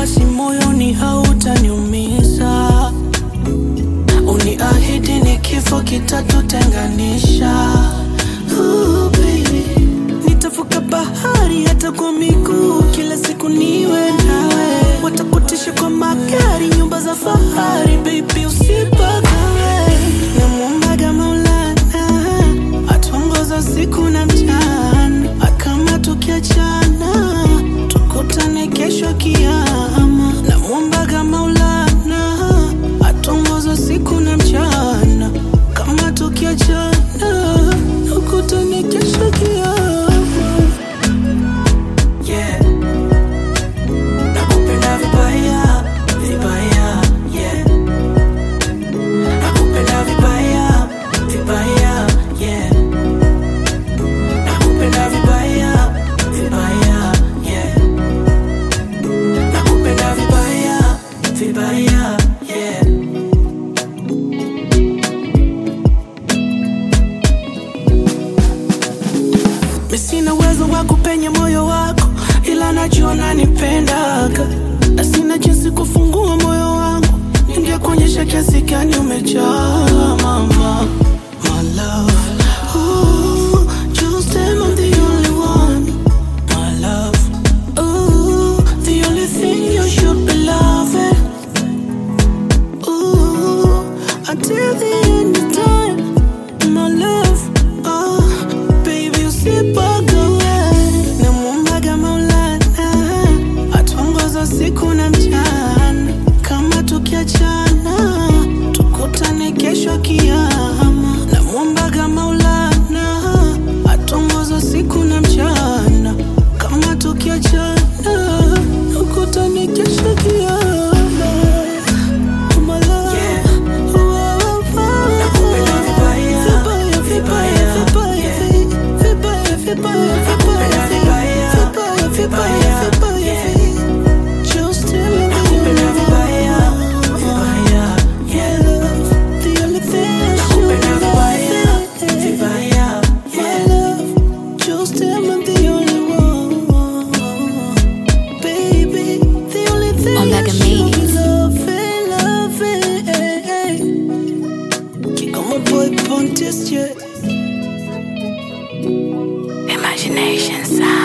wasiwasi moyoni, hautaniumiza. Uniahidi ni kifo kitatutenganisha. Ooh, baby. Nitavuka bahari hata kwa miguu, kila siku niwe nawe. Watakutisha kwa magari, nyumba za fahari, baby usipagawe. Namwombaga Maulana atuongoza usiku na mchana, akama tukiachana tukutane kesho kiama. Namwombaga Maulana atuongoza usiku na mchana, kama tukiachana tukutane kesho kiama. Yeah. Nakupenda vibaya, vibaya, yeah. Nakupenda vibaya, vibaya, yeah. Nakupenda vibaya, vibaya, yeah. Nakupenda vibaya, vibaya, yeah. Mi sina uwezo wa kupenya moyo wako, ila najua unanipendaga, na sina jinsi kufungua moyo wangu, ningekuonyesha kiasi gani umejaa mama. My love, ooh, just am I'm the only one. My love, ooh, the only thing you should be loving. Ooh, until the end of time, my love. Oh, baby, usipagawe. Namwombaga Maulana atuongoza usiku na mchana, kama tukiachana tukutane kesho kiama. Namwombaga Maulana atuongoza usiku na mchana, kama tukiachana tukutane kesho kiama. My love. Oh, oh, oh. Nakupenda vibaya, Vibaya, vibaya, vibaya, vibaya, vibaya, vibaya, Nakupenda vibaya, vibaya, vibaya, vibaya, vibaya, vibaya. Just tell me Nakupenda you vibaya, love. vibaya, yeah. love. The only thing I should Nakupenda vibaya, love. vibaya, My yeah. love. Just tell me the only one. Baby, the only thing I Omega should Media. love, love. Kick on my boy Pontius, yeah. Imagination sound.